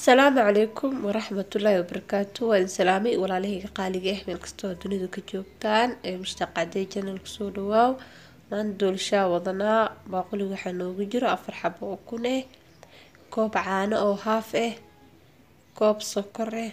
asalaamu calaykum waraxmatullaahi wabarakaatu waa idin salaamay walaalahayga qaaliga ah meel kastoo dunida ka joogtaan ee mushtaqadee janal kusoo dhawaaw maanta doolashaa wadanaa baaquli waxaa noogu jiro afar xabo oo kun ah koob caano oo haaf ah koob sokor ah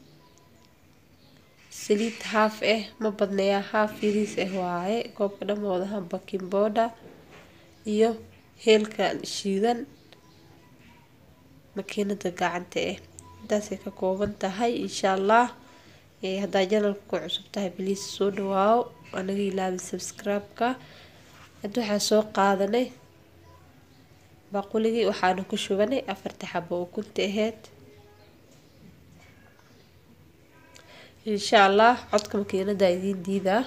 saliid haaf ah ma badnayaa haaf yariis ah waaye koobka dhamoodaha baking booda iyo heelka shiidan makiinada gacanta ah intaasay ka kooban tahay insha allah haddaa janalka ku cusub tahay baliis soo dhawaawo anaga ilaabin subscribe-ka hadda waxaa soo qaadanay baaquligii waxaana ku shubanay afarta xabo oo kunta aheyd insha allah codka makiinada idiin diidaa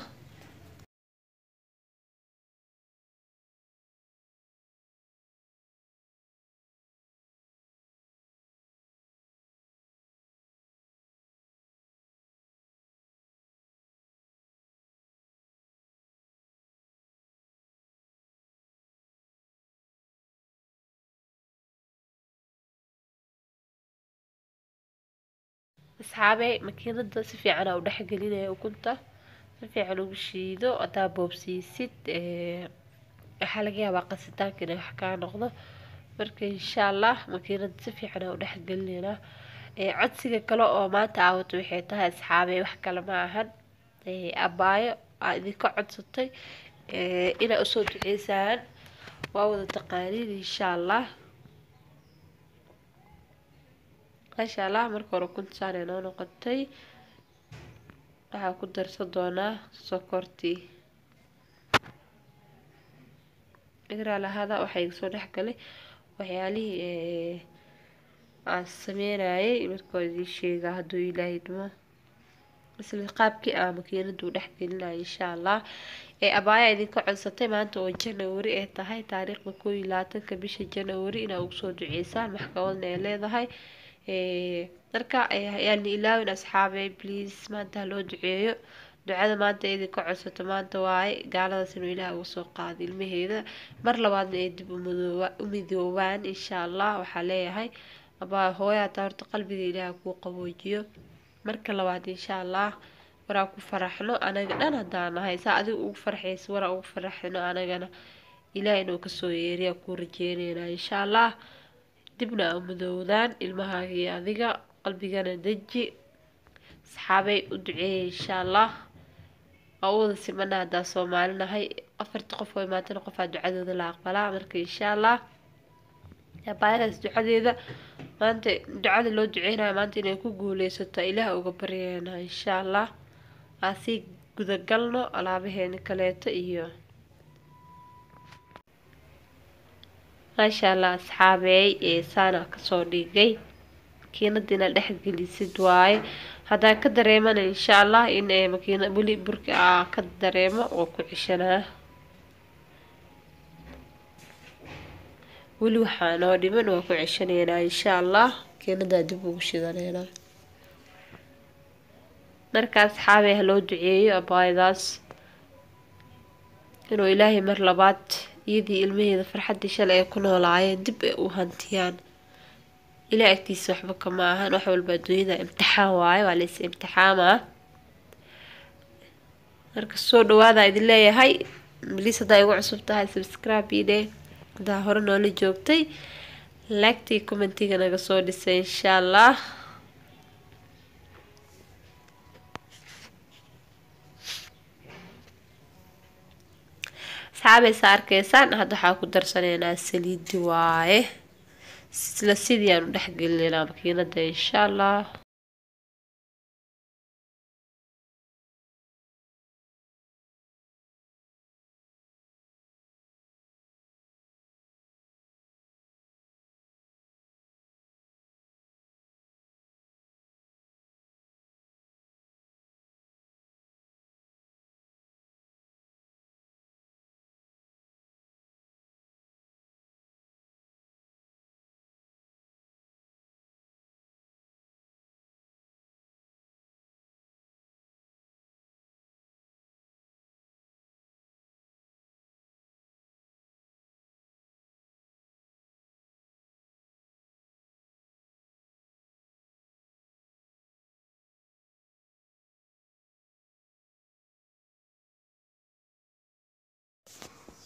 asxaabey makiinada si fiican aa u dhexgelinaya ukunta si fiican ugu shiido hadaa boobsiisid waxaa laga yaabaa qasitaanka inay wax kaa noqdo marka insha allah makiinada si fiican aa u dhexgelineynaa codsiga kale oo maanta aawato waxay tahay asxaabey wax kale ma ahan abaayo aa idinka codsatay inaa usoo duceysaan waa wada taqaaniin insha allah maasha allah marka hore kuntasaan noo noqotay waxaa ku darsan doonaa sokortii igraa lahada waxaa iga soo dhexgalay waxyaalihii aan sameynayay marka idiin sheegaa hadduu ilaahay dhimo isla qaabkii aan makiinada u dhexgelinaya insha allah ee abaaya idinka codsatay maanta oo janawari ay tahay taariikhda koo iyo labaatanka bisha janawari inaa ugu soo duceysaan maxkamadna ay leedahay marka ayaana ilaawin asxaabey please maanta haloo duceeyo ducada maanta idinka codsato maanta waaye gaaladaas inuu ilaah uga soo qaado ilmaheeda mar labaadna ay dib u midoobaan insha allah waxaa leeyahay abaa hooyaa taa horta qalbiga ilaah kuu qaboojiyo marka labaad insha allah waraa ku faraxno anaga dhan hadaa nahay saa adiga ugu farxaysa waraa ugu faraxno anagana ilaah inuu kasoo yeeriya kuu rajeyneynaa insha allah dibna a madoowdaan ilmahaaga iyo adiga qalbigana deji asxaabay u duceeya insha allah waa u wada simana haddaa soomaalinahay afarta qof oo imaatana qofaa ducadooda la aqbalaa marka insha allah baayadaas ducadeeda maanta ducada loo duceynayo maanta inay ku guuleysato ilaah uga baryeena insha allah aasii gudagalno alaabaheeni kaleeto iyo maasha allah asxaabeey ee saana kasoo dhigay makiinada inaad dhexgelisid waaye haddaa ka dareemana insha allah in makiina weli burka aa ka dareemo oo ku cishanaa weli waxaa noo dhiman waa ku ceshanaynaa insha allah makiinadaa dib ugu shidaneynaa marka asxaabey haloo duceeyo abaayadaas inuu ilaahay mar labaad iyadii ilmaheeda farxaddii shalay ay ku noolaayeen dib ay u hantiyaan ilaa agtiisa waxba kama ahan wax walba adduunyada imtixaan waaye waa lays imtixaamaa marka soo dhawaada idin leeyahay baliis haddaa igu cusub tahay subscribe idhe haddaa hore noola joogtay laagtii commentiga naga soo dhisay insha allah asxaabaysa arkaysaan hadda waxaa ku darsaneynaa saliidi waaye isla sidii aan u dhexgelinaynaa makiinada insha allah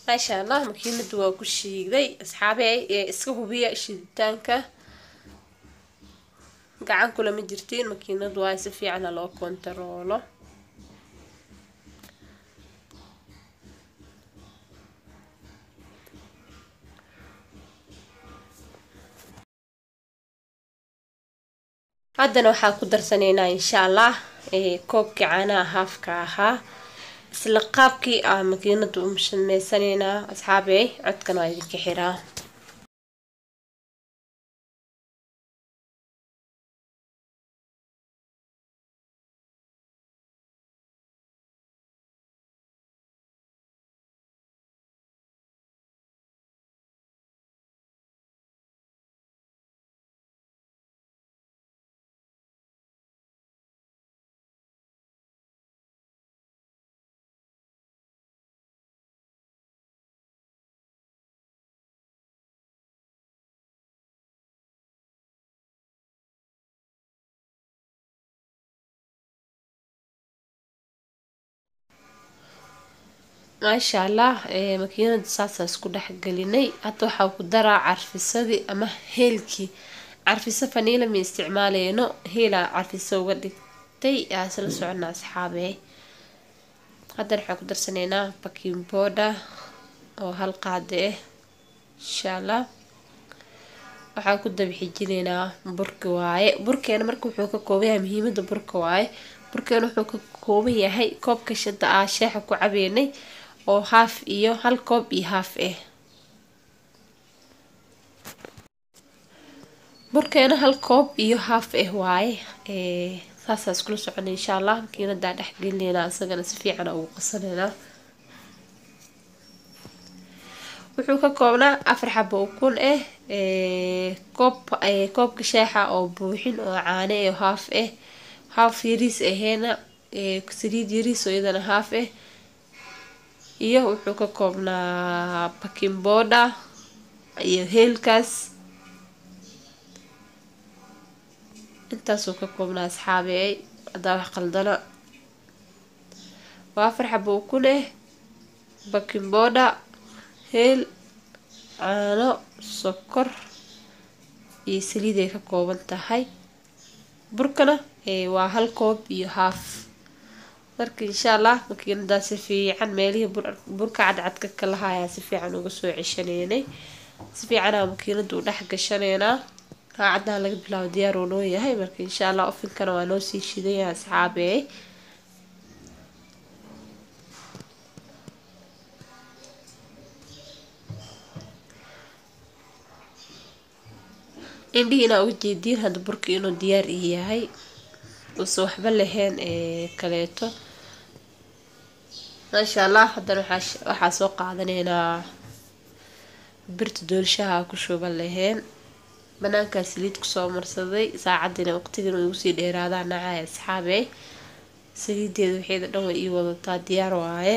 maasha allah makiinada waa ku shiiday asxaabey ee iska hubiya shiiditaanka gacan kulama jirtiin makiinadu waa si fiicana loo kontaroolo haddana waxaa ku darsanaynaa insha allah koobkii caanaha haafka ahaa isla qaabkii aa makiinada u sameysanaynaa asxaabey codkan waa idinka xiraa maasha allah makiinada saasa isku dhexgelinay hadda waxaa ku daraa carfisadii ama heelkii carfiso faniila ma isticmaaleyno heelaa carfiso uga dhigtay aa isla socona asxaabe haddana waxaan ku darsanaynaa baking boda oo hal qaade ah insha allah waxaan ku dabixijinaynaa burka waaye burkeena marka wuxuu ka kooban yahay muhiimada burka waaye burkeena wuxuu ka kooban yahay koobka shada aa sheexa ku cabeynay oo haaf iyo hal koob iyo haaf ah burkeena hal koob iyo haaf ah waaye saasaa iskula socona insha allah makiinadaa dhexgelinayna isagana si fiicana ugu qasanaynaa wuxuu ka koobnaa afar xabo ukun ah koob koobka sheexa oo buuxin oo caane oo haaf ah haaf yariis aheena saliid yariis oo iyadana haaf ah iyo wuxuu ka koobnaa baking boda iyo heelkaas intaasuu ka koobnaa asxaabey haddaa wax qaldana waa afar xabo ukun ah baking boda heel caano sokor iyo saliid ay ka kooban tahay burkana waa hal koob iyo haaf marka insha allah makiinadaa si fiican meelihii burka cadcadka ka lahayaa si fiican uga soo ceshanaynay si fiicanaa makiinada u dhex gashanaynaa raacaddaa laga bilaabo diyaar uu noo yahay marka insha allah ofinkana waa noo sii shidaya asxaabey indhihii inaa uga jeediin hadda burka inuu diyaar ii yahay uuse waxba lahayn kaleeto maasha allah haddana waxaa soo qaadanaynaa birta doolashaha ku shuban lahayn banaankaa saliid kusoo marsaday saacadiina waqtigiina igu sii dheeraadaa nacaya asxaabey saliideeda waxeeda dhan way ii wadataa diyaar waaye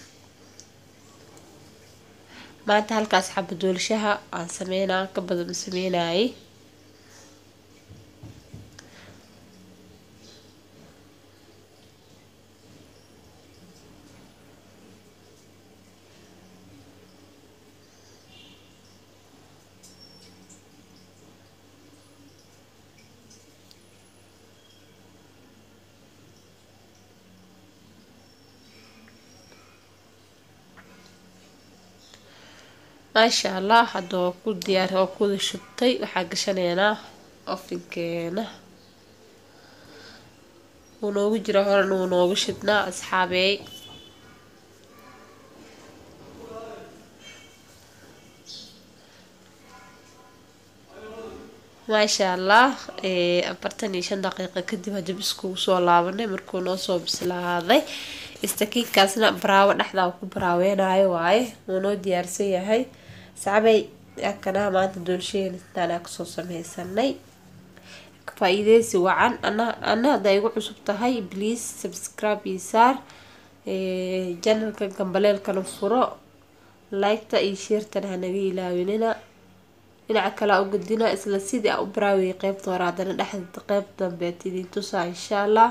maanta halkaas xaba doolashaha aan sameynaa ka badan sameynayay maasha allah hadda waa ku diyaar waa kuwada shubtay waxaa gashanaynaa ofinkeena wuu noogu jira horena wuu noogu shidnaa asxaabeey maasha allah afartan iyo shan daqiiqa kadib hadib iskugu soo laabanay markuu noo soo bislaaday istakiinkaasna baraawo dhexdaa ku baraaweynayo waaye wuu noo diyaarsan yahay sacbay akanaha maanta doolshaheena intaanaa kasoo sameysanay faa-iideysi wacan ana haddaa igu cusub tahay please subscribe iyo saar janalka gambaleelkana furo liketa iyo sheertana hanaga ilaawinina dhinaca kale a u gadina isla sidii a u baraawiyay qeybta hore haddana dhexda qeyb dambeed idin tusaa insha allah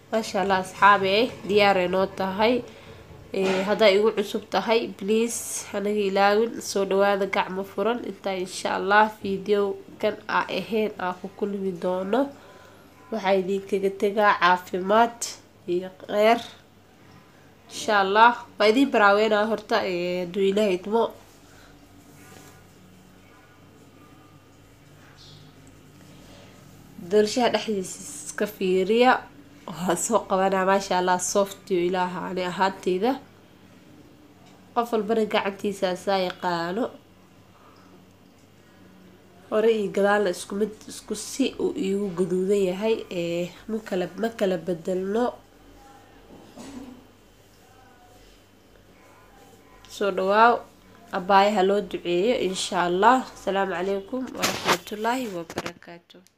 maasha allah asxaabi eh diyaaray noo tahay haddaa igu cusub tahay please hanaga ilaawin soo dhawaada gacmo furan intaa insha allah video kan aa ahayn aa ku kulmi doono waxaa idinkaga tegaa caafimaad iyo kheyr insha allah waa idiin baraaweynaa horta hadduu ilaah idmo doolashaha dhexdiisa iska fiiriya waa soo qabanaa maasha allah softio ilaaha ani ahaanteyda qof walbana gacantiisa asaa yaqaano hore iyo gadaalna isku mid isku si uu iigu gaduudan yahay makala ma kala bedelno soo dhawaaw abaayaha loo duceeyo insha allah asalaamu calaykum waraxmatullaahi wabarakaatu